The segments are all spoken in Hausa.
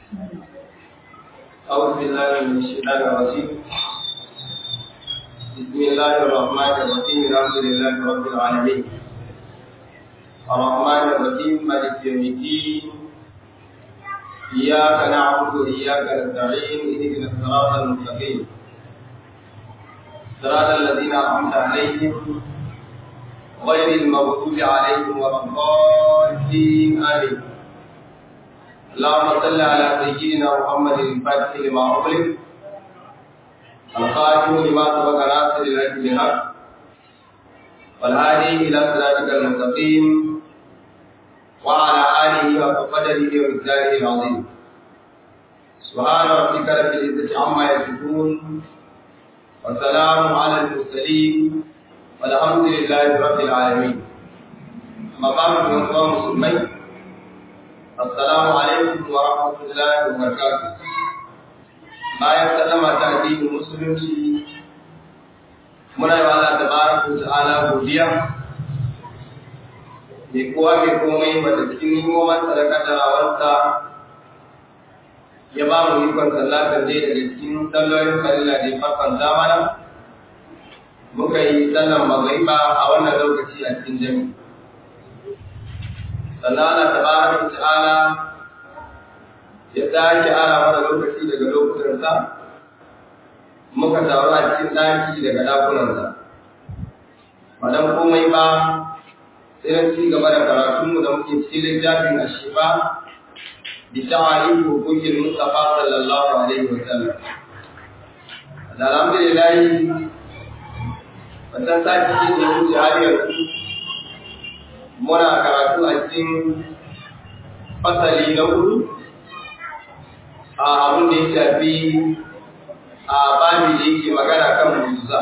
أعوذ بالله من الشيطان الرجيم بسم الله الرحمن الرحيم الحمد لله رب العالمين الرحمن الرحيم مالك يوم الدين إياك نعبد وإياك نستعين اهدنا الصراط المستقيم صراط الذين أنعمت عليهم غير المغضوب عليهم ولا الضالين آمين اللهم صل على سيدنا محمد الفاتح لما أغلق الخاتم لما سبق ناصر الحق بالحق والهادي إلى صراطك المستقيم وعلى آله وقدره ومقداره العظيم سبحان ربك رب العزة عما يصفون وسلام على المرسلين والحمد لله رب العالمين أما بعد من مسلمين Assalamu alaikum wa rahmatullahi wa barakatuh. Bayan sallama ta addinin musulunci muna yi wa Allah tabaraka ta'ala godiya mai kowa mai komai wanda cikin nimoman sadaka da rawarsa ya ba mu ikon sallatar dai daga cikin sallolin kalila da farkon zamana muka yi sallan magariba a wannan lokaci a cikin jami'i sannan Allah tabaraka ta'ala ya sake ara mana lokaci daga lokutansa muka taru a cikin daki daga dakunansa ba dan komai ba sai na ci gaba da karatunmu da muke cikin littafin ashifa bi ta'ali hukukin Mustafa sallallahu alaihi wa sallam alhamdulillah wannan sati ne da wuce har yanzu muna karatu a cikin fasali na hudu a abin da ya shafi a bami da yake magana kan musa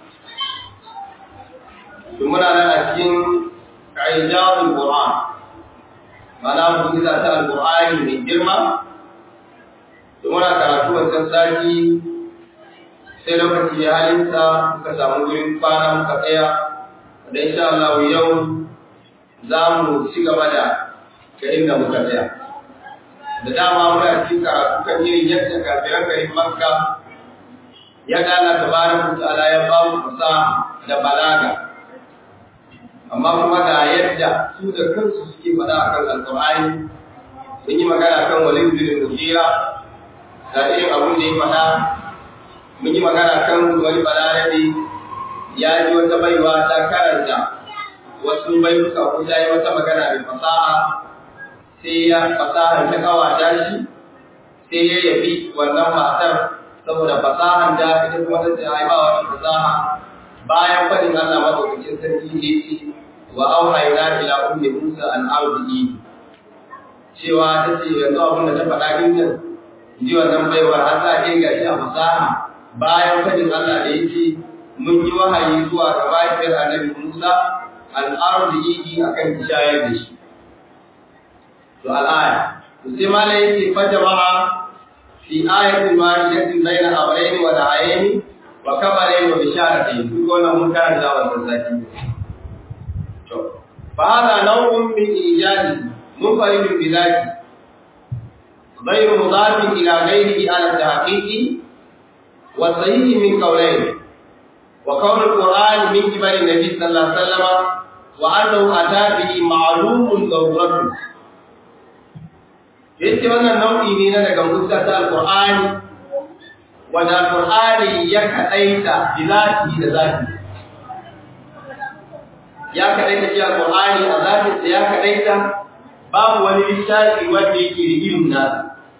to muna nan a cikin ƙa'ijarun ƙur'an mana mujiza ta alƙur'ani mai girma to muna karatu wancan sati sai lokaci ya halinsa muka samu wurin kwana muka tsaya da insha Allah yau za mu ci gaba da ga inda muka tsaya. Da dama muna cikin karatu kan irin yadda kafiran garin Makka ya dala tabaraka ta'ala ya ba mu fasaha da balaga. Amma kuma ga yadda su da kansu suke faɗa akan Alƙur'ani sun yi magana kan Walid bin Mughira da irin abin da ya faɗa mun yi magana kan wani balarabe ya ji wata baiwa ta karanta wasu bayyuka ko ta yi wata magana mai fasaha sai ya fasahar ta kawata shi sai ya yabi wannan matar saboda fasahan da ita kuma ta ce ai ba wani fasaha bayan fadin Allah madaukakin sarki ne ce wa auhayna ila ummi Musa an ardi cewa ta ce yanzu abin da ta faɗa din nan ji wannan baiwar har za a ga shi a fasaha bayan fadin Allah da yake mun yi wahayi zuwa ga mahaifiyar annabi Musa al'arzihi a kan shayar da shi. To al'aya, to sai mala yake fata ma'a fi ayatin ma'idatin bayan abraini wa da'ayeni wa kabarai wa bisharatai duk wannan mun karanta wannan sati. To, fa hada nau'un min ijadi munfaridun bi zati غير مضاف إلى غيره على التحقيق والصحيح من قولين وقول القرآن من قبل النبي صلى الله عليه وسلم وأنه أتى به معلوم ضرورته yace wannan nau'i ne na daga musa ta alqur'ani wanda alqur'ani ya kadaita bilati da zati ya kadaita shi alqur'ani a zati da ya kadaita babu wani littafi wanda yake da ilimin nasa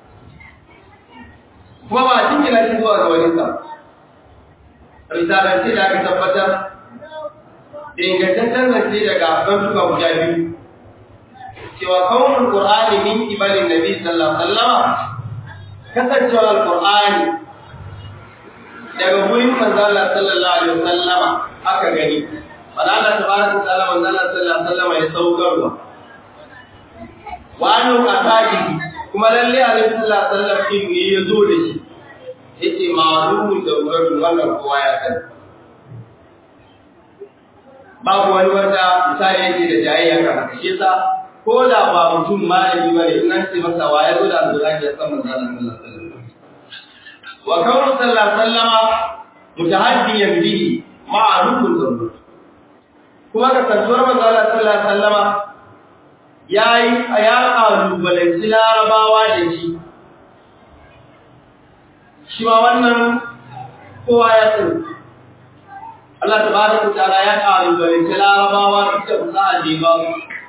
kuma ba cikin shi zuwa ga wani sa risalance da aka tabbatar da ingantaccen zance daga bantuka guda biyu cewa kaunin qur'ani min kibalin nabi sallallahu alaihi wasallam kasancewar alqur'ani daga gurin manzo Allah sallallahu alaihi wasallam aka gani Allah tabaraka ta'ala manzo Allah sallallahu alaihi wasallam ya saukarwa wa annu atabi kuma lalle alaihi sallallahu alaihi wasallam din ne ya zo da shi yake ma'lumun da wurin wannan kowa ya sani babu wani wanda misali yake da jayayya kan haka shi yasa ko da ba mutum malami ba ne in an ce masa wa ya zo da alƙur'ani ya san manzo Allah sallallahu alaihi wasallam wa kaunu sallallahu alaihi wasallama mutahaddiyan bihi ma'rufun zarur kuma ka tantuwar manzo Allah sallallahu alaihi wasallama yayi ya kalubalanci larabawa da shi shi ma wannan kowa ya sani Allah tabaraka ta'ala ya kalubalanci larabawa duk da fasaha da ba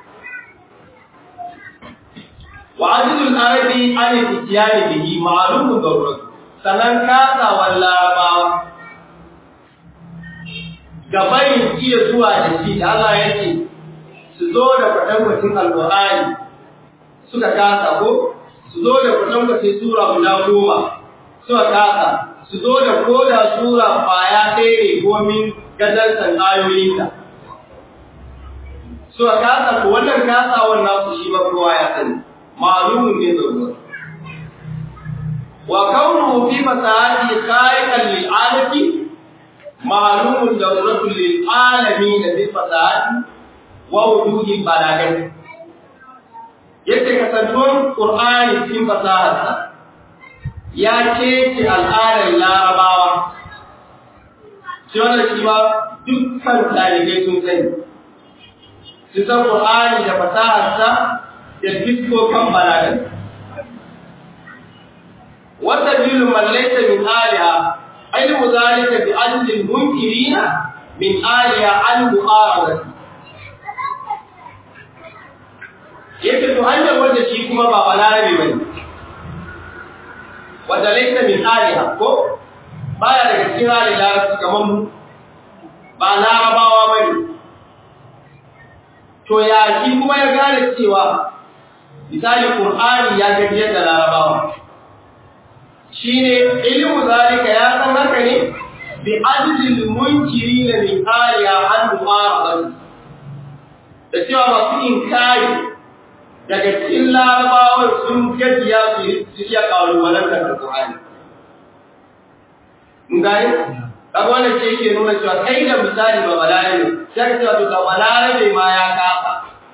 وعدد العرب عن الاتيان به معلوم ضرورة sannan kasawar larabawa gabayin iya zuwa da shi da Allah ya ce su zo da kwatankwacin alƙur'ani suka kasa ko su zo da kwatankwacin sura guda goma suka kasa su zo da koda sura kwaya ɗaya ne komin gadarsan ayoyinta suka kasa ko wannan kasawar nasu shi ma kowa ya sani معلوم بالضرورة وكونه في مساعده خارقا للعالم معلوم ضرورة للعالمين بالفساد ووجود البلاغة yadda kasantuwar ƙur'ani cikin fasaharsa ya kece al'adar larabawa shi wannan shi ma dukkan ɗalibai sun sani su san ƙur'ani da fasaharsa da fiskokan balagan wata bilu mallaita min aliha ilmu zalika bi ajli munkirina min aliha an mu'arada yake to hanyar wanda shi kuma ba balarabe bane wanda laita min aliha ko baya daga cikin halin larabci kamar mu ba larabawa bane to ya shi kuma ya gane cewa misali Qur'ani ya gaje da Larabawa shine ilmu zalika ya san haka ne bi ajlil munkirin min ariya an mu'arada da cewa masu inkari daga cikin Larabawa sun gajiya su su iya kalubalar da Qur'ani ngai kaga wannan ce yake nuna cewa kai da misali ba balare ne sai ka cewa to ga balare ma ya kafa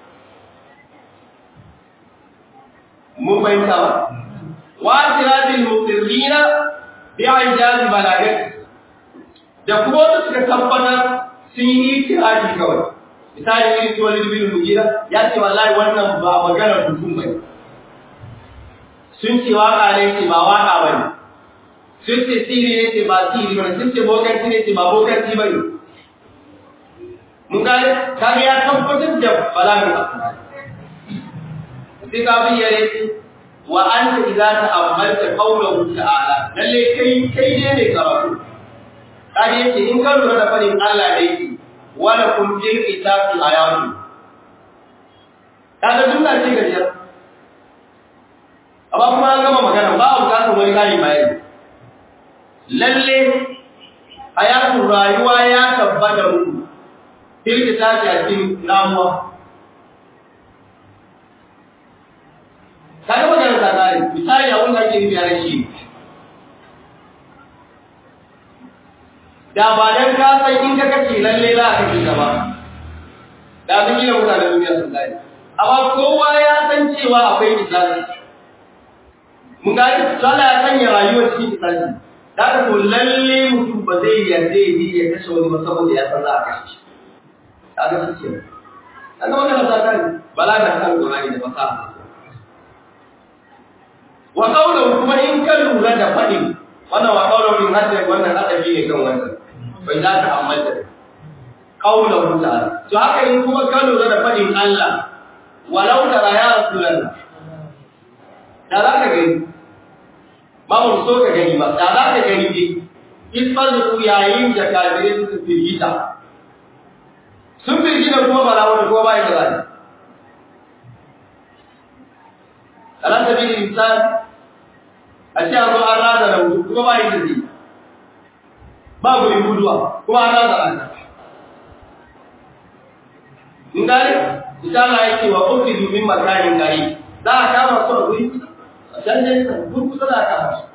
mun fahimta ba wa tirabil muqirrina bi ijaz balagat da kuma wanda suka tabbatar sun yi itirafi kawai misali irin su wani bin mugira ya ce wallahi wannan ba maganar mutum bane sun ce waka ne ce ba waka bane sun ce siri ne ce ba siri bane sun ce bokanci ne ce ba bokanci bane mun gane kaga ya tabbatar da balagar asali sai ka bayyane wa anta idza ta'ammalta qawlahu ta'ala lalle kai kai ne mai karatu kaje yace in ka lura da fadin Allah da yake wala kun fil kitabi ayatu kaga dunna ce gajiya amma kuma an gama magana ba a bukatar wani kari bayani lalle hayatu rayuwa ya tabbata muku fil kitabi a cikin ramuwa kaga maganar ta kare misali abin da ake nufi a shi da ba dan ka san in ka kace lalle za ka kace gaba da sun gina mutanen duniya sun gane amma kowa ya san cewa akwai misali mun gani Allah ya sanya rayuwar cikin misali da ka to lalle mutum ba zai yarda ya ji ya kashe wani ba saboda ya san za a kashe shi kaga shi ce kaga maganar ta kare bala da kan Qur'ani da fasaha wa qawluhu kuma in ka lura da fadin wannan wa qawluhu min hadda wannan adabi ne kan wannan bai za ka ammanta qawluhu ta'ala to haka in kuma ka lura da fadin Allah walau tara ya rasulullah da za ka gani ba mu so ka gani ba da za ka gani ne isfazu yayin da kafirai suka firgita sun firgita kuma ba na wani ko ba ya da zai ala sabili insan a ce an zo an rada da wuce kuma ba yi da zai ba gurin guduwa kuma an rada da in gane misala ya ce wa ƙofi domin makarin gari za a kama su a guri a can nesa guri kusa za a kama su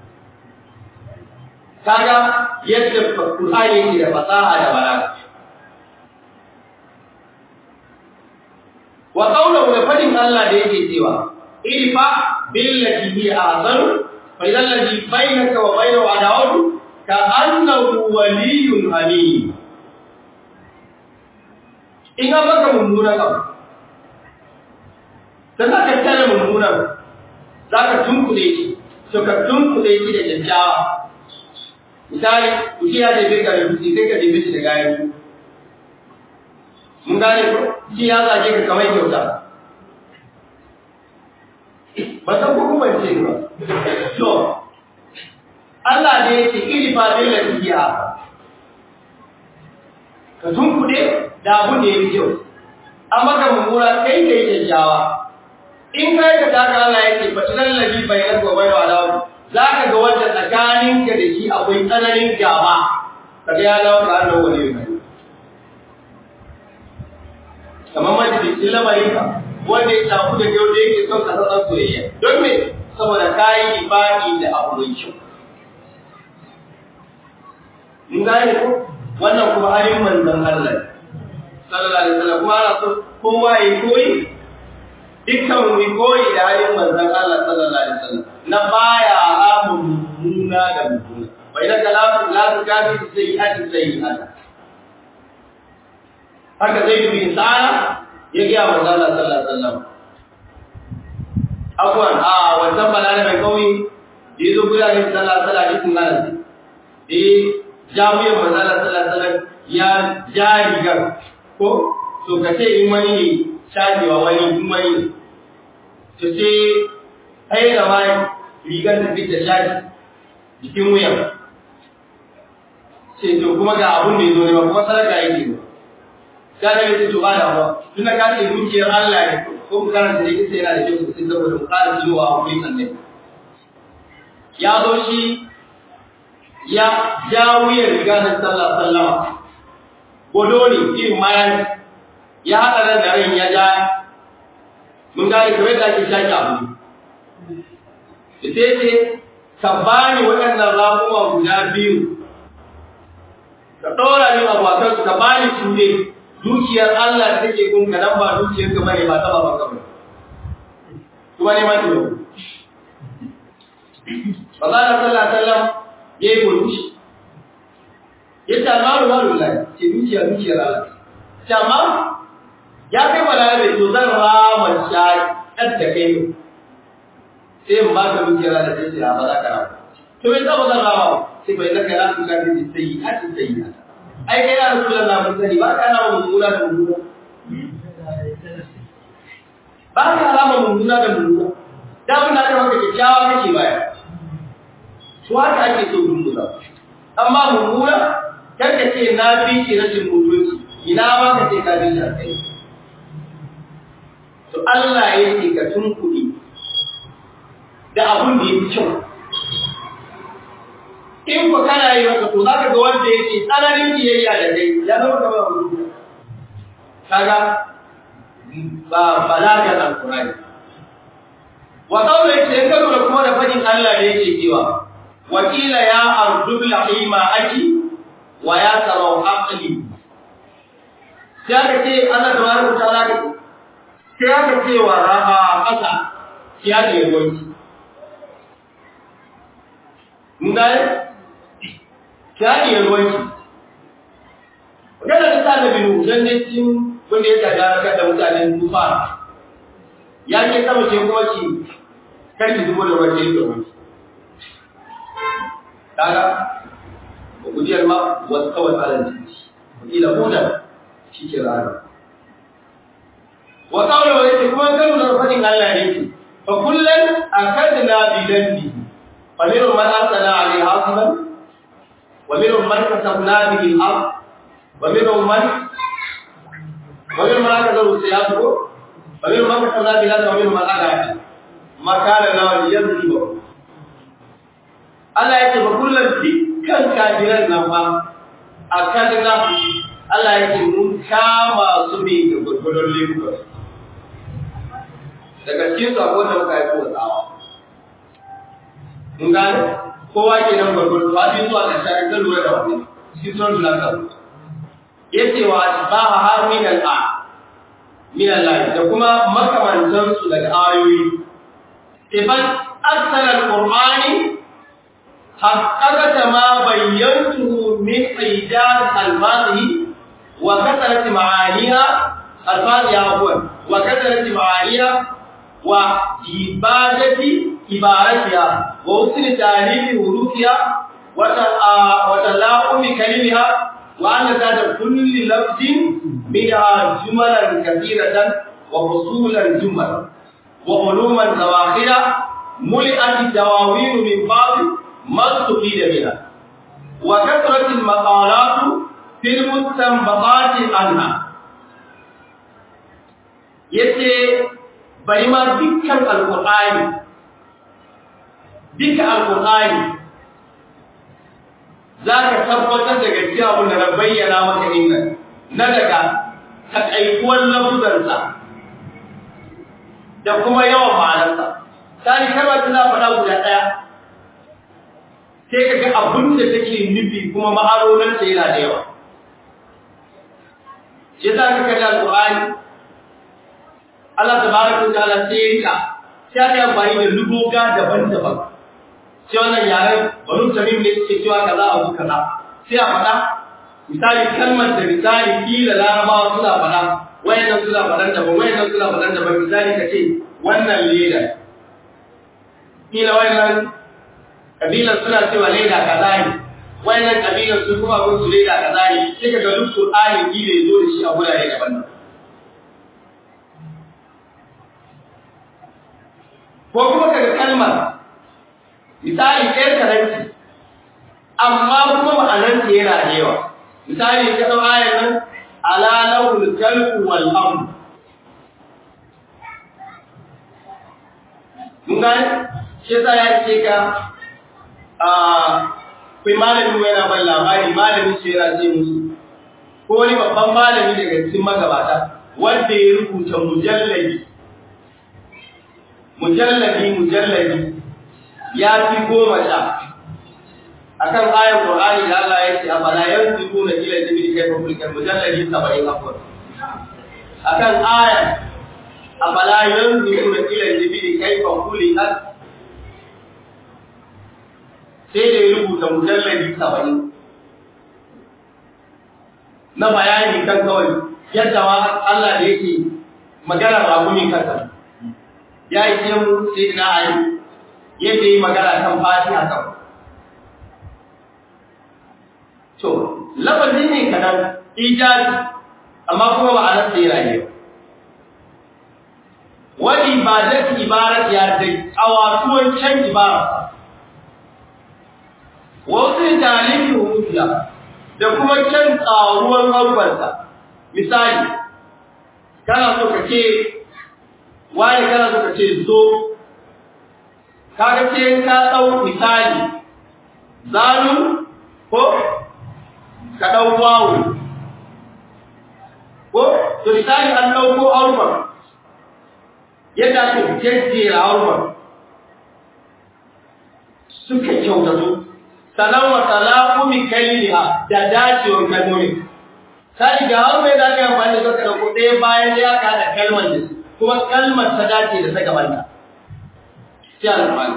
kaga yadda Qur'ani yake da fasaha da balaga wa qawluhu da fadin Allah da yake cewa idfa billati hi ahsanu fa idhal ladhi bainaka wa bainahu adawatu ka annahu waliyyun hamim in an maka mummunan abu ta za ka tare mummunan za ka tunkule shi to ka tunkule shi da kyakkyawa misali kuki ya jefe ka da dutse sai ka jefe shi da gayan mun gane ko shi ya zage ka kamar kyauta ba san ko kuma ce ba to Allah ne ya ce iri fa bil latiya ka tunkuɗe da abun da ya fi kyau an maka mummuna kai kai kyakkyawa in kai ka taka Allah ya ce fa idan ladhi bainaka wa bainahu adawa za ka ga wanda tsakaninka da shi akwai tsananin gaba kaga ya dawo ka Allah wani ne kamar majalisin lamarin ka wanda ya tafi da yau da yake son ka san soyayya don me saboda kayi ibadi da abu mai kyau mun gane ko wannan kuma halin manzon Allah sallallahu alaihi wasallam kuma ana so kowa ya koyi dukkan mu koyi da halin manzon Allah sallallahu alaihi wasallam na baya haramun mummuna da mummuna bai da kalamu la tukafi sayyi'ati sayyi'ata haka zai bin sa'ala ya ga manzon Allah sallallahu alaihi wasallam afwan a wannan balala mai kauye da yazo gudanar da sallallahu alaihi wasallam cikin nan eh jami'in manzala sallallahu ya ja rigar ko to ka ce in wani ne shajewa wani in wani ne to sai ai da mai rigar da fita shaji jikin wuyan sai to kuma ga abun da yazo ne ba kuma sadaka yake ba ga da yake to ba da ba tun da ka ce dukiyar Allah ne ko mu karanta da kisa yana da kyau sosai saboda mu ƙara jiwa a wurin annabi ya zo shi ya ja wuyar riga na sallah sallama godo ne irin mayan ya haɗa ran da ran ya ja mun gane kamar da ake shaki abu da sai ce ka bani waɗannan ramuwa guda biyu ka ɗora ni abu a kansu ka bani su ne dukiyar Allah da take gun ka nan ba dukiyar ka bane ba taba ba ka bane kuma ne ma ki ba za ka sallah sallam ya yi murmushi ya ce almaru malu lai ce dukiya dukiyar Allah ce amma ya kai wa lalabe to zan rama shaƙar da kai ne sai in ba ka dukiyar Allah sai ce a ba za ka rama to bai zama zan rama sai bai zaka na duka da sai yi hati sai yi ai kai na rasulun na mun sani ba ka na mummuna da mummuna ba ka alama mummuna da mummuna da mun da maka kyakkyawa kake baya to haka ake so mummuna amma mummuna kar ka ce na fi ki rashin mutunci ina ma ka ce ka bi shi kai to Allah ya ce ka tunkuri da abun da yake kyau in ku kana yi maka to zaka ga wanda yake tsananin biyayya da kai ya zama kamar mutum kaga ba balaga alqur'ani wa qawla yake ka lura kuma da fadin Allah da yake cewa wakila ya ardul lahima aki wa ya sarau aqli sai ka ce Allah tabaraka ta'ala ka sai ka ce wa raha qasa ya da yawanci mun ga ya da yawanci Wadanda ta da binu dan ne cin wanda ya tada ka da mutanen tufa ya ce sama ce kuma ki karki zubo da wajen da wani kaga gudiyar ma wasu kawai tsarin jiki wakila hudan shi ke rana wa kawai wa yake kuma kanu da fadin Allah ne ke fa kullum a kadina bidan bi fa minhum man arsala alayhi hasiban wa minhum man kasabna bihi al-ard wa minhum man wa minhum man kasabu siyatu wa minhum man kasabna bihi al-ard wa minhum man agha makana lahu yadribu Allah ya ce ba kullum dukkan kafiran nan ba a kadina Allah ya ce mun kama su ne da gurgurdon lagos daga cikin su akwai wanda muka haifo tsawa mun gane kowa ke nan gurgurdu ba bi zuwa ga shari'a ta lura da wani cikin son lura da ya ce wa ba ha har min al'a min Allah da kuma makamantan su daga ayoyi ibn aksal al-qur'ani haqqaqata ma bayyantuhu min ijaz al-fadhi wa kasrat ma'aniha al-fadhi afwan wa kasrat ma'aniha wa ibadati ibaratiha wa husn tarihi hurufiha wa talaqumi kalimiha wa anna zata kulli lafzin منها جملا كثيرة وفصولا جملا وعلوما زواخرة ملئت الدواوين من بعض ما استفيد منها وكثرة المقالات في المستنبطات عنها yace bari ma dukkan alqur'ani dukkan alqur'ani zaka tabbatar da gaskiya abin da na bayyana maka innan na daga takaikuwar lafuzarsa da kuma yawan ma'anarsa. Tani kalmar tana faɗa guda ɗaya, sai ka ga abin da take nufi kuma ma'anoninsa yana da yawa. Shi za ka kalli Al-Qur'ani, Allah ta baraka ta ala sai ya rika, sai aka yi amfani da lugoga daban-daban. Sai wannan yaren banu tamim ne suke cewa kaza abu kaza. Sai a faɗa misali kalmar da misali kila larabawa suna faɗa wayannan suna faɗan daban wayannan suna faɗan daban misali ka ce wannan leda kila wayannan kabilan suna cewa leda kaza ne wayannan kabilan su kuma gun su leda kaza ne sai ka ga duk Qur'ani kila yazo da shi a gurare daban ko kuma kaga kalmar misali ɗaya karanci amma kuma ma'anarta yana da yawa misali ka dau ayar nan ala lawul kalbu wal amr mun ga shi yasa ya ce ka a kai malamin mu yana ban labari malamin shi yana ce musu ko wani babban malami daga cikin magabata wanda ya rubuta mujalladi mujalladi mujalladi ya fi goma sha akan ayar Qur'ani da Allah ya ce afala yanzuruna ila al-jibali kayfa khuliqat mujalladi 70 afwan akan ayar afala yanzuruna ila al-jibali kayfa khuliqat sai da ya rubuta mujalladi 70 na bayani kan kawai yadda wa Allah da yake magana rakumi kansa ya yi ce mu sai na ayi yadda yi magana kan fatiha kawai To, lafazi ne kadan ijazi, amma kuma ba a nan sai rayu. Wani ba da ibarat ya da awatuwan can ibara. Wasu talibi hufiya da kuma can tsaruwan harbarsa. Misali, kana so ka ce, wani kana so ka ce zo, kaga ce ka ɗau misali, zanun ko ka ɗau wawo ko to misali an ɗauko harfar yadda ake jejjera harfar suka kyautatu sanan wa talaqumi kalliha da dacewar kalmomi sai ga har mai da kai amfani da ka dauko ɗaya bayan ya ka da kalmar da kuma kalmar ta dace da ta gaban ta sai alfani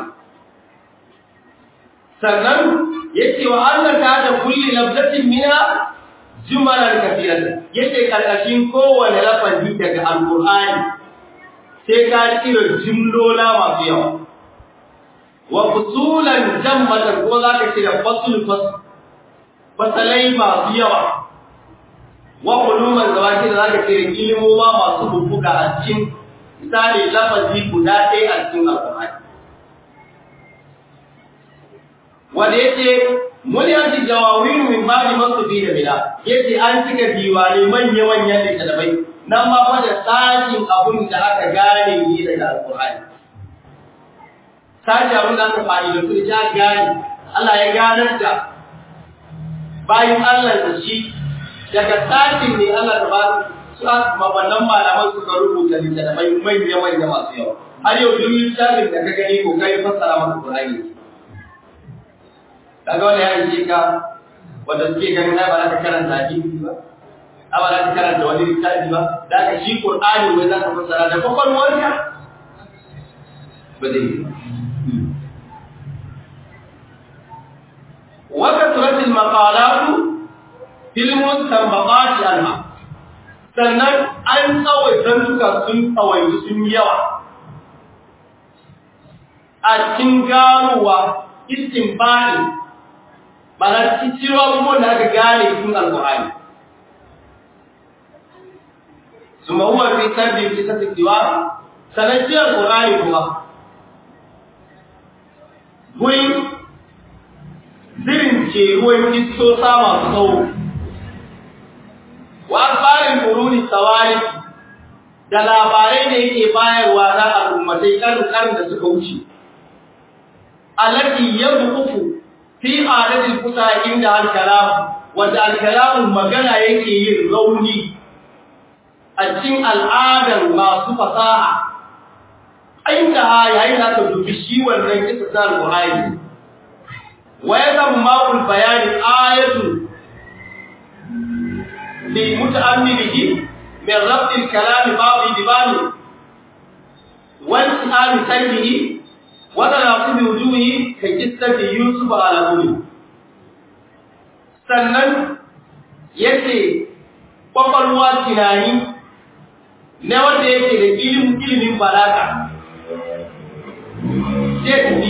sannan yace wa Allah ta da kulli lafzatin minha jumalan kathiratan yace karkashin kowane lafazi daga alqur'ani sai ka tsira jumlola masu yawa wa fusulan jammatan kuma zaka ce da fasul fas fasalai masu yawa wa uluman zawaki da zaka ce da ilmoma masu bubbuga a cikin misali lafazi guda ɗaya a cikin alqur'ani wanda yace muliyati jawawin min ba'di masufi da bila yace an cika diwani manya manyan littattafai nan ma fa da tsakin abun da aka gane ni daga alqur'ani sashi abin da aka fadi da su ja gane Allah ya ganar da bayan Allah da shi daga tsakin ne Allah ta ba su ma wannan malaman suka rubuta littattafai manya manya masu yawa har yau duk littafin da ka gani ko kai fassara maka Qur'ani kaga wani ya yi ka wanda suke ganin ai ba za ka karanta hadisi ba ba za ka karanta wani littafi ba da ka shi qur'ani wai za ka fassara da kwakwalwarka ba zai yi wa kasratil maqalatu fil mustanbaqati anha sannan an tsawaita duka sun tsawaitu sun yawa a cikin ganowa istinbani ba na cikin abubuwan da aka gane cikin alkur'ani su mahuwa fi sabbi fi sabbi diwa sannan shi alkur'ani kuma gurin zirin ce ruwan kistosa masu tsawo wa akbarin quruni sawari da labarai da yake bayarwa na al'ummatai karin da suka wuce allati yadqufu fi adatil kusa inda al-kalam wanda al-kalam magana yake yin rauni a cikin al'adar masu fasaha inda yayin da ka dubi shi wannan kisa ta al-Qur'ani wa yadamma bayani ayatu لمتأمله من ربط الكلام بعض ببعض وانتهاء سيده وتناقض وجوهه كقصة يوسف على أمه sannan yake kwakwalwa tunani na wanda yake da ilimin ilimin balaga sai tafi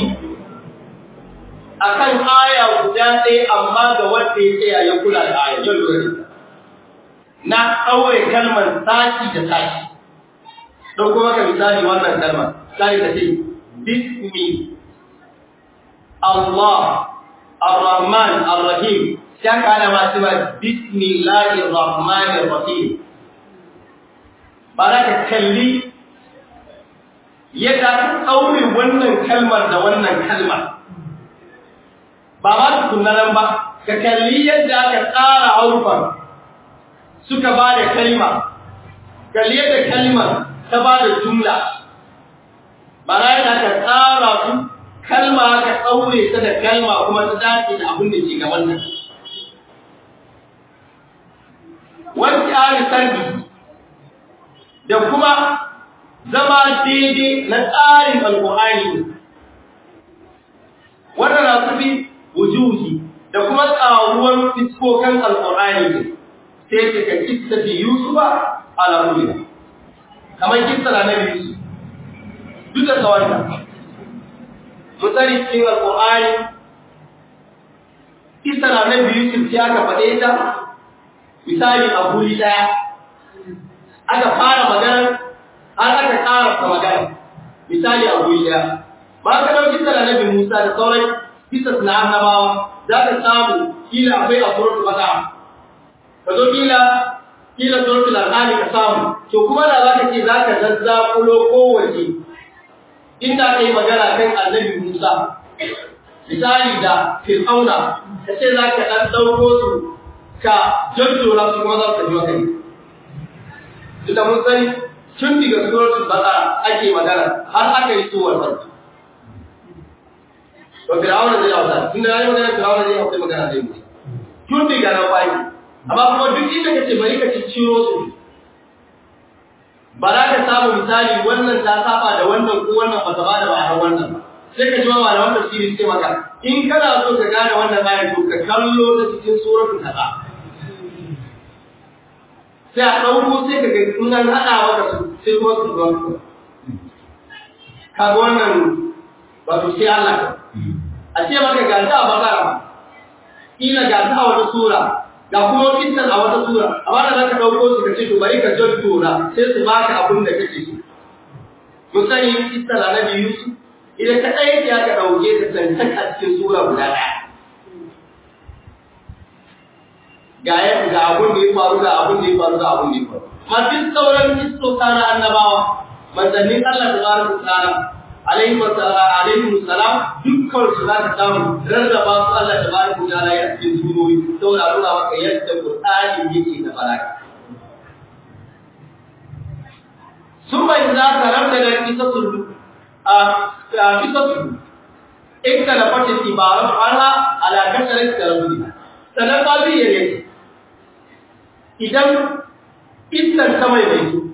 a kan aya guda ɗaya amma ga wanda ya tsaya ya kula da aya yau lura na ɗaure kalmar sashi da sashi. Ɗauko maka misali wannan kalmar, sai ka ce, Bismi, Allah, Ar-Rahman, Ar-Rahim, sai ka hana masu ba Bismillahi Rahman Ar-Rahim. Ba za ka kalli yadda ka ɗaure wannan kalmar da wannan kalmar. Ba ma tukunan ba, ka kalli yadda aka tsara harufan suka ba da kalma, kalli da kalmar ta ba da jumla, bara yana ka tsara su kalma ka ɗaure ta da kalma kuma ta dace da abin da ke gaban nan. Wani tsari sarki da kuma zama daidai na tsarin alƙur'ani wanda na su fi wujuhi da kuma tsaruwar fiskokan alƙur'ani ne. sai ce ka kissa fi Yusufa ala ruya kamar kissa na Nabi Yusuf duk da tsawonta misali cikin alƙur'ani kissa na Nabi Yusuf ya ka faɗe ta misali a guri ɗaya aka fara magana har aka ƙara ta magana misali a guri ɗaya ba ka ɗau kissa na Nabi Musa da sauran kissa na annabawa za ka samu kila akwai a suratul baqara ka zo kila kila suratul al'ani ka samu to kuma da zaka ce zaka zazzakulo kowace inda kai magana kan annabi Musa misali da Fir'auna ka ce zaka dan dauko su ka jajjora su kuma za su ji kai tunda mun sani tun daga suratul baqara ake magana har aka yi suwar farko to Fir'auna zai hausa tunda yayi magana Fir'auna zai hausa magana zai mutu tun daga nan baki amma kuma duk inda kace bari ka cicciro su ba za ka samu misali wannan ta saba da wannan ko wannan ba ta ba da ba wannan sai ka ji ma malaman tafsiri sai maka in kana so ka gane wannan ayar to ka kallo ta cikin suratul kaza sai a dauko sai ka ga in an hada maka su sai kuma su zuwa ka ga wannan wato sai Allah a ce maka ga ta bakara ila ga ta wata sura ga kuma kitan a wata sura amma da zaka dauko su kace to bari ka jadtura sai su baka abin da kake so mun sani kitan annabi Yusuf idan ka dai ya ka dauke ta tantan a cikin sura guda daya ga ya ga abin da ya faru ga abin da ya faru ga abin da ya faru ma duk sauran kistoka na annabawa manzannin Allah tabaraka ta'ala alaihi wa alaihi salam dukkan su za ka samu rarraba su Allah tabaraka ta'ala ya cikin surori saboda nuna maka yadda Qur'ani yake da baraka ثم إذا تردد قصص قصص اختلفت العبارة عنها على كثرة ترددها sannan ƙabiliyar yake idan iskan ta mai mai su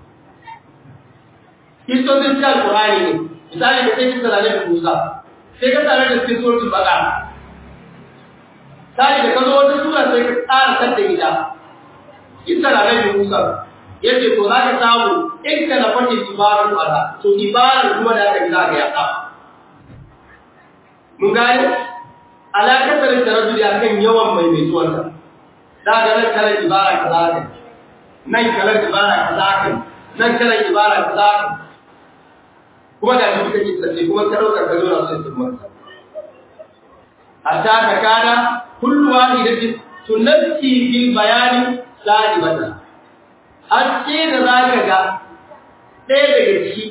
istocin cikin alkurani ne misali da sai kisa da nabi musa sai ka tare da cikin suratul baqara sai da ka zo wata sura sai ka tsara kanta ita kisa da nabi musa yace to za ka samu in ka na fata ibarar ala to ibarar kuma da aka gina ga yaka mun gane alaƙar da tarajuli akan yawan mai mai tuwanta da ga nan kalar ibara kaza ka nan kalar ibara kaza ka nan kalar ibara kaza ka kuma da shi kake tsaye kuma ka dauka ka zo na sai sun masa hatta ka kana kullu wahidatin tunatti fil bayani sa'ibatan haske da zaka ga ɗaya daga ciki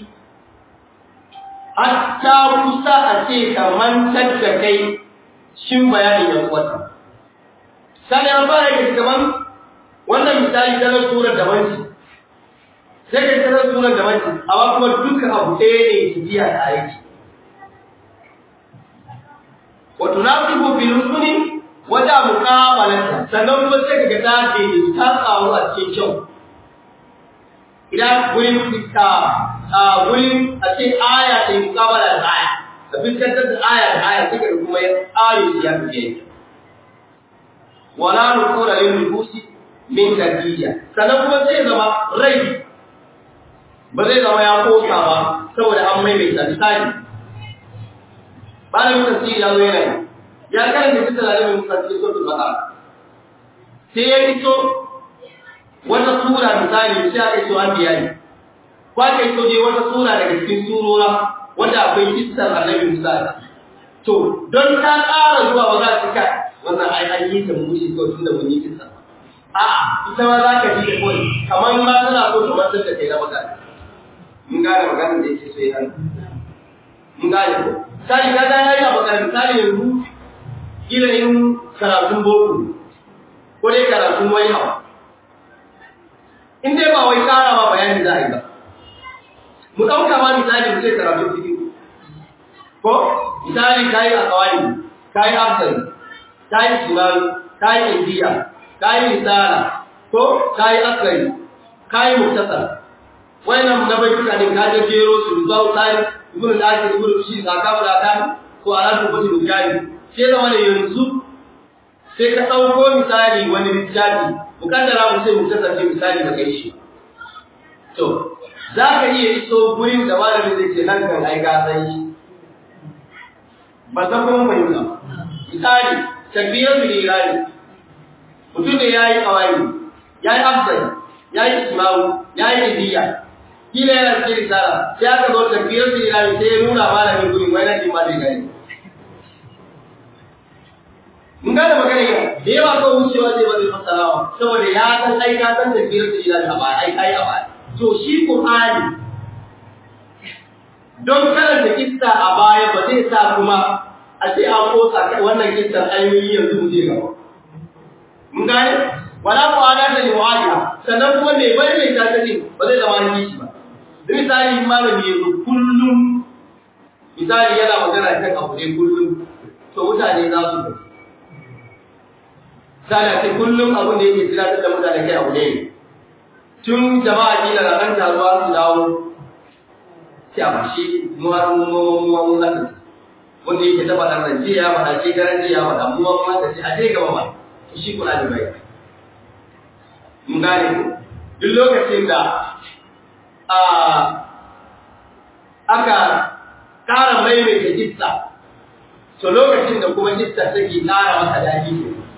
hatta kusa a ce ka mantar da kai shin bayanin yan uwata sani an fara yake kaman wannan misali ta nan surar da banci sai ka tarar surar da banci amma kuma duka abu ɗaya ne su biya da aiki wa tunafiqu bil husni wata muqabalata sannan kuma sai ka ga ta ce ta tsaro a cikin kyau idan gurin fita a gurin a ce aya ta yi muqabala da aya ka fuskantar da aya da aya suka kuma ya tsare shi ya fiye wala nukura lil nufusi min tadiyya sannan kuma zai zama rai ba zai zama ya kosa ba saboda an maimaita misali malamin tafsiri ya zo yana ya karanta cikin lalamin tafsiri suratul baqara sai ya fito wata sura misali sai aka yi so an biya ne ko aka yi so dai wata sura daga cikin surora wanda akwai kissar annabi Musa to don ta ƙara zuwa ba za ta kai wannan ai an yi ta mushi ko tun da mun yi kissa a ita ma za ka ji da kawai kamar ma tana so ta mantar da kai na magana mun gane maganar da yake so ya hannu mun gane ko sai ka ga yayi abu kan misali yanzu kila yin karatun boko ko dai karatun wani abu in dai ba wai ƙara ma bayani za a yi ba mu ɗauka ma misali mu ce karatun cikin ko misali ka yi a kawai ka yi afsari ka yi sunani ka yi indiya ka yi misala ko ka yi akari ka yi muktasar wannan na bai duka ne ka je jero su zuwa tsari ibn al-asir ibn shi ka ka da kan ko ala ko bati dukani sai da wani yanzu sai ka dauko misali wani littafi mukaddara mu sai muktasar ce misali da kai shi to za ka iya iso gurin da malamin zai ce nan kan ai ka san shi ba ta kuma mai ba misali takbiyar bil irani mutum ne yayi kawai yayi afdal yayi ismawu yayi ibiya kila yana cikin risala sai aka zo takbiyar bil irani sai ya nuna malamin gurin wai na ma zai gani mun gane magana yau da yawa ko wucewa zai ba zai fassarawa saboda ya san ai ka san takbiyar bil irani a baya ai ai a baya to shi Qur'ani don karanta kissa a baya ba zai sa kuma a ce an kosa wannan kissar ayoyi yanzu mu je gaba mun gane wala ku ana da liwaya sannan kuma me bai mai ta tace ba zai zama ni shi ba da misali malami yazo kullum misali yana magana kan abu ne kullum to mutane za su ga sai ce kullum abin da yake tunatar da mutane kai abu ne tun jama'a kila na kan taruwa su dawo sai a bashi mu har mu mu mu mu zaka wanda yake taba dan rance ya faɗa ce garan ya faɗa mu mu ma da shi a je gaba ba shi kula da bai mun gane ku duk lokacin da a aka ƙara maimaita kissa to lokacin da kuma kissa take ƙara masa daɗi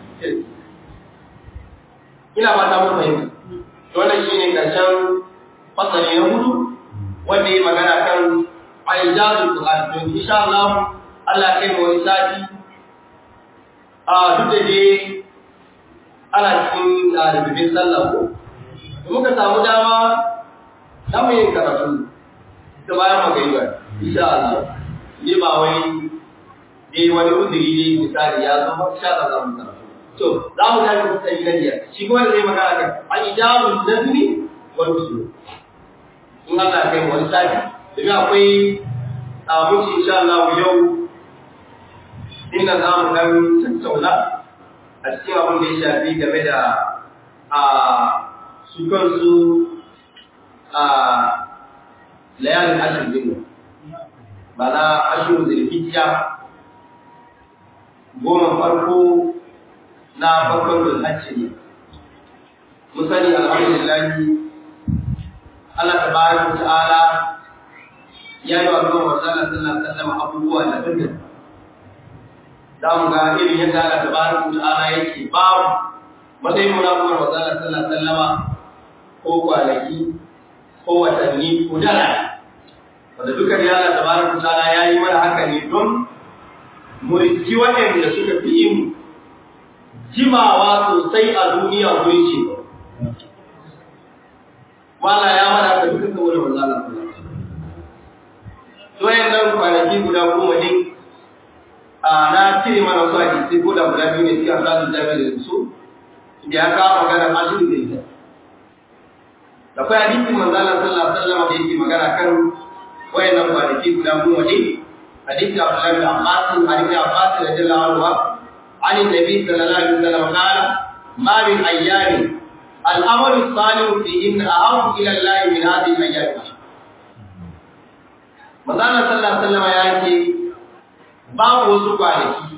ina ba ta mun fahimta wannan shine karshen fasali na hudu wanda ya magana kan aijazul qur'an to insha Allah Allah kai mu wani sati a duk da dai ana cikin rububin sallah ko muka samu dama za mu yin karatu da bayan magaiwa insha Allah ni ba wai dai wani uzuri ne misali ya zo ba sha da zamu karatu to za mu tafi kusa yi nan shi kuma zai magana kan aijazul nazmi wal usul in Allah kai wani sati domin akwai abinci insha Allah yau inda za mu dan tattauna a cikin abin da ya shafi game da a su kansu a layalin ashirin din ba na ashirin zulhijja goma farko na farkon zulhajji ne mun sani alhamdulillah Allah tabaraka ta'ala ya yi wa kuma wasallam sallallahu alaihi wasallam abubuwa da daban za mu ga irin yadda Allah tabaraka ta'ala yake babu matsayin munafukan wasallam sallallahu alaihi wasallam ko kwanaki ko watanni ko dara wanda duka da Allah tabaraka ta'ala ya yi mana haka ne don mu riki waɗanda suka fi yin jimawa sosai a duniya wurin ce wala ya mana haka duka saboda wasallam to nan kwanaki guda goma ne a na cire mana su a jisi ko da guda biyu ne suke a zasu jami'a da su da ya kawo magana ashirin da ita da kai hadisin manzo Allah sallallahu alaihi wasallam da yake magana kan wayannan kwanaki guda goma ne hadisi Abdullah bin Abbas hadisi Abbas radiyallahu anhu عن النبي صلى الله عليه وسلم قال ما من أيام الأمر الصالح فيهن أحب إلى الله من هذه الأيام Mazana sallallahu alaihi wasallam ya ce babu wasu kwanaki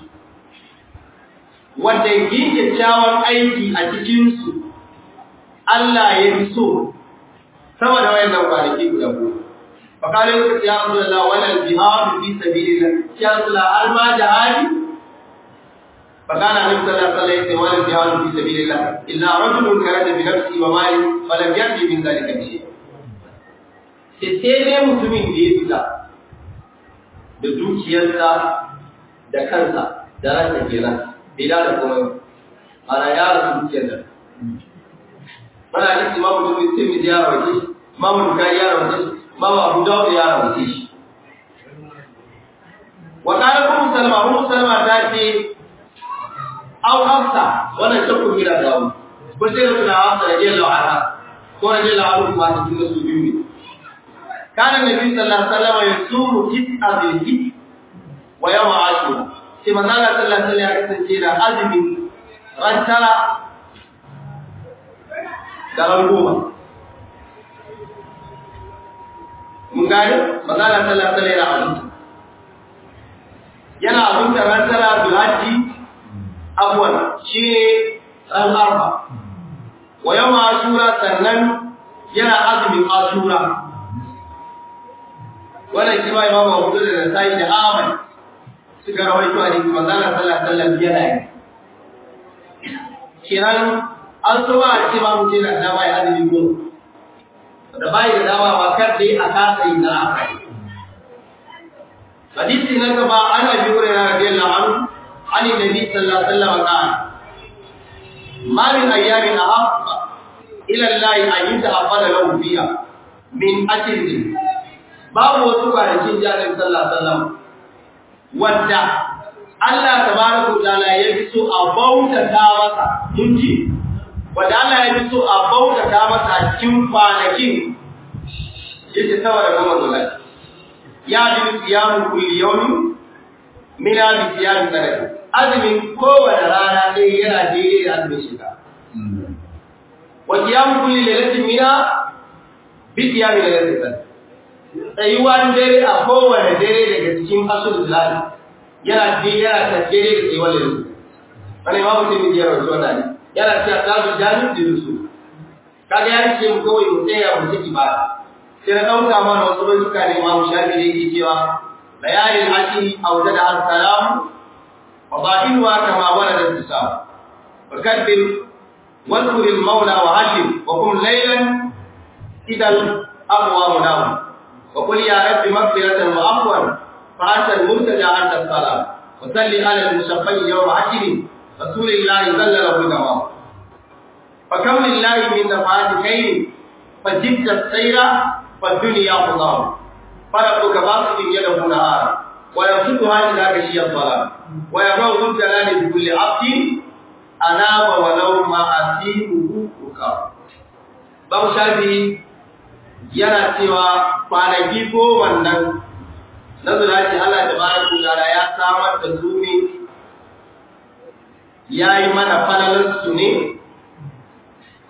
wanda yin kyakkyawan aiki a cikinsu Allah ya fi so sama da wayannan kwanaki guda goma. Fakale suka ce ya Rasulullah wannan jihadu fi sabilillah ya Rasulullah har ma jihadi فكان النبي صلى الله عليه وسلم ولا جهاد في سبيل الله الا رجل خرج بنفسه وماله فلم يأتي من ذلك بشيء sai dai mutumin da ya fita da dukiyarsa da kansa da ransa kenan bai da komai ana ya rasu dukiyar da mana da imamu mutum sai mu ya rawace shi imamu bukari ya rawace shi imamu abu dawud ya rawace shi wa qala ummu salma ummu salma ta ce aw hafsa wannan shakku gira da mu ko sai da hafsa radiyallahu anha ko radiyallahu anhu ma cikin su biyu ne kana nabi sallallahu alaihi wasallam yasumu tis'a bil hijj wa yawm ashura sai manzo Allah sallallahu alaihi wasallam ya kasance da azumi ran tara da ran goma mun gane manzo Allah sallallahu alaihi wasallam yana azumta ran tara bil hajji abuwan shi ne ran arba wa yawm ashura sannan yana azumin ashura wannan shi ma imamu Abu Dawud da Nasa'i da Ahmad suka rawaito a cikin manzon sallallahu alaihi wasallam yana yi kiran an so ba a ce ba mutum na dama ya azumi goma da bai da dama ba kar dai a kasa yi na aka yi hadisi na gaba ana bi hurairah radiyallahu anhu an nabi sallallahu alaihi wasallam qala ma min ayyamin ahabba ila Allah an yuta'abbada lahu fiha min ajrin babu wasu kwanakin jami'in sallah sallam wadda Allah tabaraka ta'ala ya fi so a bautata masa mun ji wadda Allah ya fi so a bautata masa a cikin kwanakin yake saboda goma zuwa ya ji siyamu kulli yawmin min abi siyam sadaka azumin kowane rana ɗaya yana daidai da azumin shekara wa siyamu kulli lailatin mina bi siyami lailatin sadaka tsayuwan dare a kowane dare daga cikin asul zilali yana ce yana tafiye da tsayuwar da rusu wani ma mutum ne jiyar wasu wani yana ce a tsazu jami'in da rusu kaga ya ce mu kawai mu tsaya mu ciki ba sai na ɗauka mana wasu baituka ne ma mu shafi da yake cewa bayanin ashiri a waje da assalamu wa ba'inuwa kama wani da su samu wa kaddin wasu maula wa hajjin wa kun lailan idan abuwa mu namu وقل يا رب مغفرة وعفوا فأنت المرتجى أنت السلام وصل على المشفع يوم عشر رسول الله ظل له دوام فكم لله من نفعات خير فجدت السير فالدنيا خضار فربك باسط يده نهارا ويبسطها إذا غشي الظلام ويبرأ ذو الجلال بكل عبد أناب ولو ما أسيبه بكار باب شافعي yana cewa kwanaki ko wannan na zuraci Allah da bayan kudara ya samar da su ne ya yi mana falalarsu ne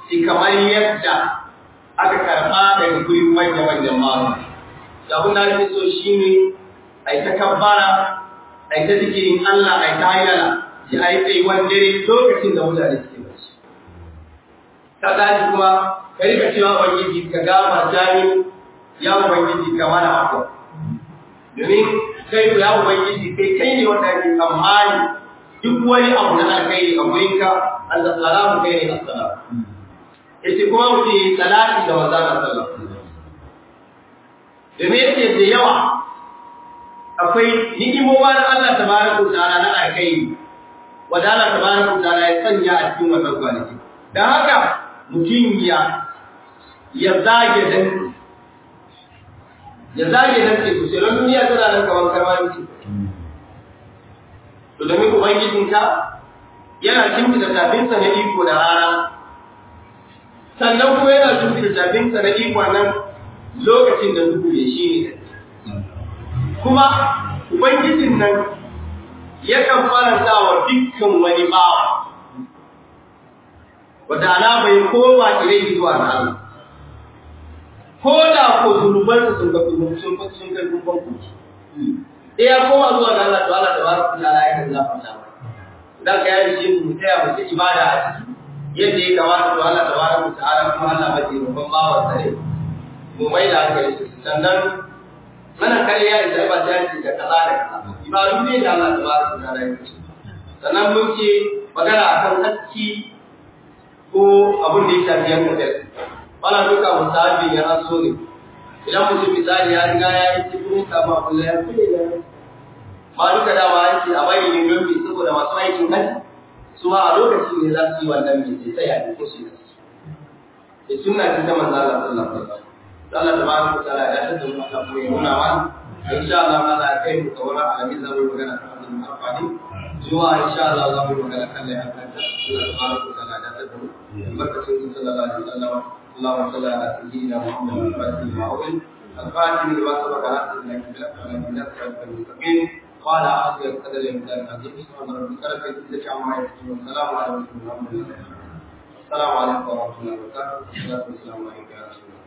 shi kamar yadda aka karɓa daga gurin manya-manyan mamu da abin da ake so shi ne a yi ta kabbara a yi ta zikirin Allah a yi ta hayyana shi a yi tsayuwan dare lokacin da mutane suke bacci ka tashi kuma ka rika cewa ubangiji ka gama jami ya ubangiji ka mana abuwa domin kai ya ubangiji kai kai ne wanda ake tsammani duk wani abu na alkhairi a gurinka Allah salamu kai ne assalamu yace kuma mu ce salati da manzon sallallahu domin yace da yawa akwai ni'imowa na Allah tabaraka wa ta'ala na alkhairi wanda Allah tabaraka wa ta'ala ya sanya a cikin wannan kwanaki dan haka mutum ya ya zage dan ya zage dan ce sai ran duniya tana nan kamar karwani ce to domin ubangijinka yana kimfida tafinsa na iko da rana sannan kuma yana kimfida tafinsa na iko nan lokacin da duhu ya shi ne kuma ubangijin nan yakan faranta wa dukkan wani bawa wata alama ya koma ilai zuwa na Allah ko da ko zunubansa sun ga sun sun kai kumban kuci sai ya koma zuwa ga Allah to Allah tabaraka ta'ala ya kan zafa dan ka yi shi mu taya mu ibada a ciki yadda ya kamata to Allah tabaraka ta'ala kuma Allah ba ce babban bawa sare mu mai da hankali sannan mana kare ya isa ba ta ce da kaza da kaza ibadu ne da Allah tabaraka ta'ala ya ce sannan mun ce magana akan hakki ko abin da ya shafi yan kasar wala duka musabi ya aso ne idan mutum misali ya riga ya yi cikin kama kullum ya kulle da ma duka dama ya ce a bari ne don mai saboda masu aikin hajji su ma a lokacin ne za su yi wannan mai sai sai a cikin su da sunna ce ta manzo Allah sallallahu alaihi wasallam Allah tabaraka wa ta'ala ya tada mu aka kuma nuna ma insha Allah ma za kai mu kawara alamin zamu yi magana kan wannan amfani zuwa insha Allah za mu yi magana kan lai hakan da Allah tabaraka wa ta'ala ya tada mu barkatun sallallahu alaihi wasallam اللهم صل على سيدنا محمد الفاتح لما أغلق الفاتح لما سبق ناصر لك بالأكرم من الصراط المستقيم وعلى آله القدر المقدار العظيم سبحان ربك رب العزة عما يصفون والسلام على المرسلين السلام عليكم ورحمة الله وبركاته والصلاة والسلام عليك يا رسول الله